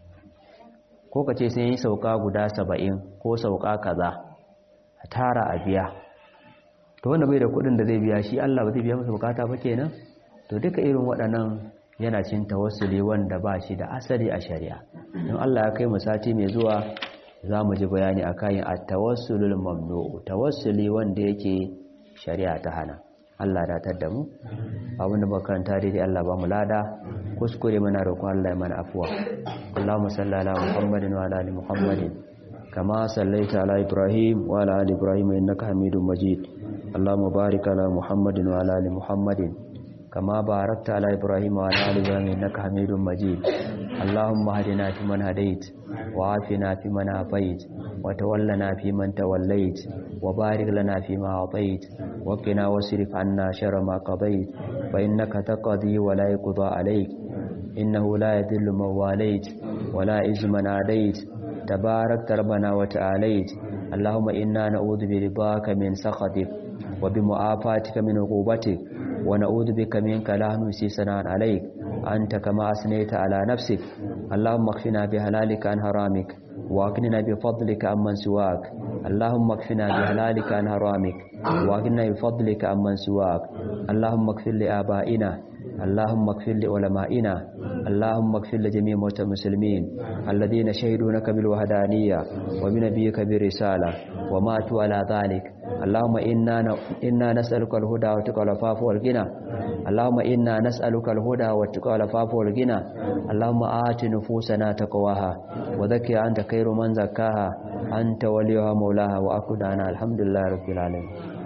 ko ka ce sai yi sauka guda saba'in ko sauka kaza a tara a biya to wanda bai da kudin da zai biya shi Allah ba zai biya masa bukata ba kenan to duka irin waɗannan yana cin tawassuli wanda ba shi da asali a shari'a in Allah ya kai mu sati mai zuwa za mu ji bayani a kayan a tawassulul mamnu'u tawassuli wanda yake shari'a ta hana Allah datar da mu abinda makaranta daidai Allah ba mu lada kuskure mana roƙon Allah mana afuwa Allahumma salli ala Muhammadin wa ala ali Muhammadin kama sallaita ala Ibrahim wa ala ali Ibrahim innaka Hamidum Majid Allahumma barik ala Muhammadin wa ala ali Muhammadin kama barakta ala Ibrahim wa ala ali Ibrahim innaka Hamidum Majid اللهم اهدنا فيمن هديت وعافنا فيمن عافيت وتولنا فيمن توليت وبارك لنا فيما أعطيت وقنا واصرف عنا شر ما قضيت فإنك تقضي ولا يقضى عليك إنه لا يذل من واليت ولا عز من عاديت تبارك ربنا وتعاليت اللهم إنا نعوذ برضاك من سخطك وبمعافاتك من عقوبتك ونعوذ بك منك لا نحصي ثناء عليك أنت كما أثنيت على نفسك اللهم اكفنا بحلالك عن حرامك واغننا بفضلك عمن سواك اللهم اكفنا بحلالك عن حرامك واغننا بفضلك عمن سواك اللهم اغفر لآبائنا اللهم اغفر لعلمائنا اللهم اغفر لجميع موتى المسلمين الذين شهدوا لك بالوحدانية وبنبيك بالرسالة وماتوا على ذلك اللهم إنا إنا نسألك الهدى والتقى والعفاف والغنى اللهم إنا نسألك الهدى والتقى والعفاف والغنى اللهم آت نفوسنا تقواها وذكي أنت خير من زكاها أنت وليها مولاها وأكدنا الحمد لله رب العالمين